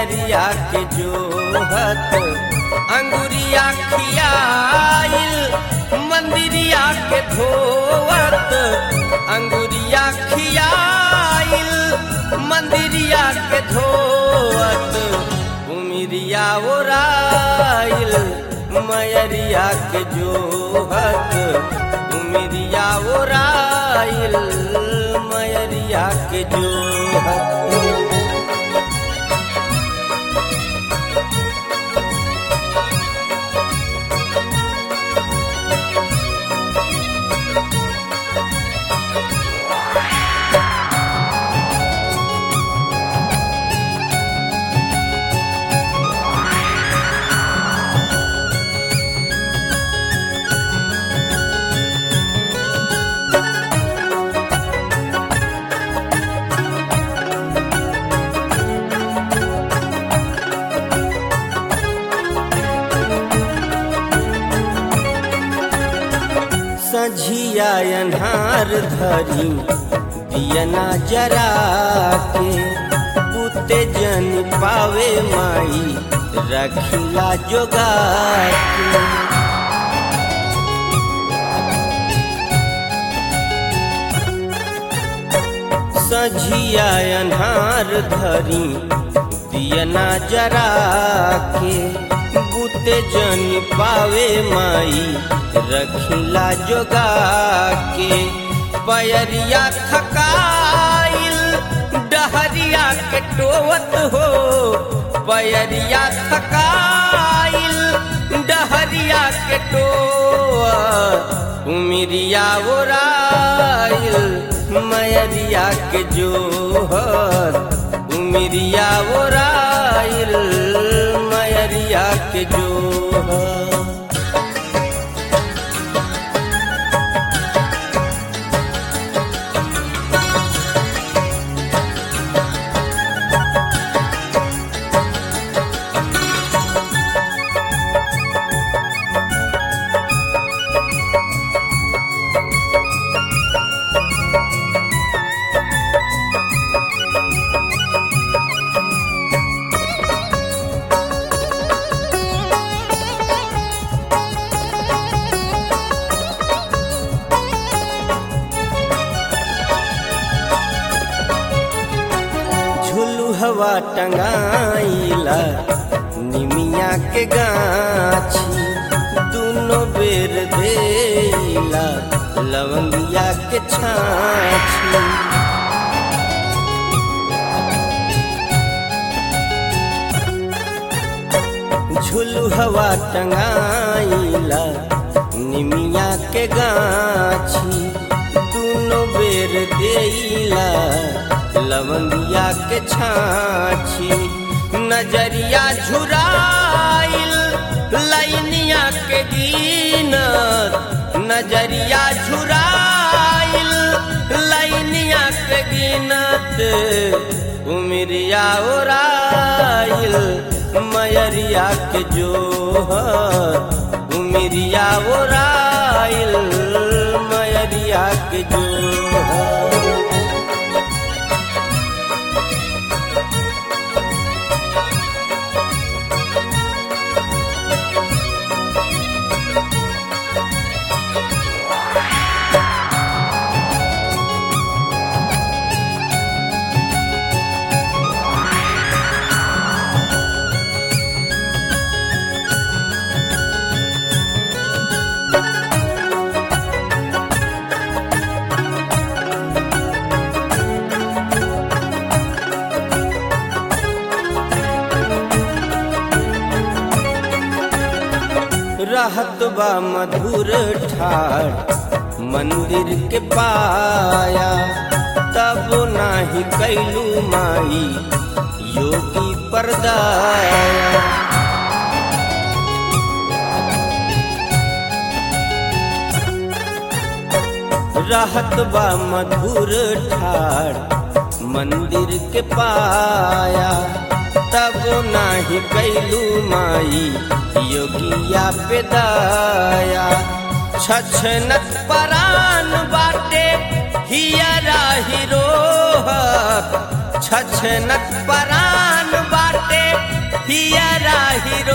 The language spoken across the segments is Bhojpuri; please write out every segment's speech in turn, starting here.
मयरिया के जोहत अंगुरिया खियाइल मंदिरिया के धोवत अंगुरिया खियाइल मंदिरिया के धोवत उमिरिया ओराइल मयरिया के जोहत उमिरिया ओराइल मयरिया के जोहत सझिया अन्हार धरी दियना जरा के पुते जन पावे माई रखिला जोगा के सझिया अन्हार धरी दियना जरा के बुते जन पावे माई रखिला जोगा के पयरिया थकाइल डहरिया के टोवत हो पयरिया थकाइल डहरिया के टोवत उमिरिया ओराइल मयरिया के जोहर उमिरिया ओराइल मयरिया के जोहर हवा टंगाइला निमिया के गाछी दोनों बेर देला लवंगिया के छाछी झुलू हवा टंगाइला निमिया के गाछी दोनों बेर देला लवंगिया के छाछी नजरिया झुराइल लैनिया के गिनत नजरिया झुराइल लैनिया के गिनत उमिरिया ओराइल मयरिया के जोहर उमिरिया ओराइल मयरिया के जोहर रहत बा मधुर ठार मंदिर के पाया तब नाही कैलू माई योगी परदाया रहत बा मधुर ठार मंदिर के पाया तब नाही कैलू माई योगिया पे दाया छछनत परान बाटे हियरा हिरो छछनत परान बाटे हिया राहिरो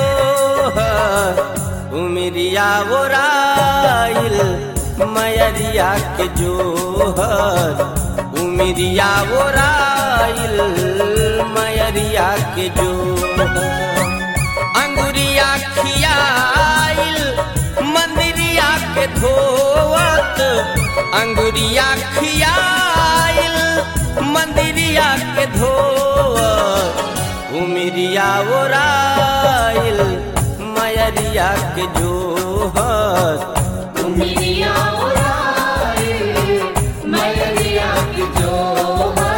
उमिरिया ओराइल मयरिया के जोहर उमिरिया ओराइल मयरिया के जोहर अंगुरिया खियाइल मंदिरिया के धोवत अंगुरिया खियाइल मंदिरिया के धोवत उमिरिया ओराइल मयरिया के जोहर उमिरिया उड़ाए मयरिया की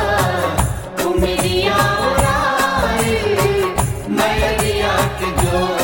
जोहर उमिरिया उड़ाए मयरिया की जोहर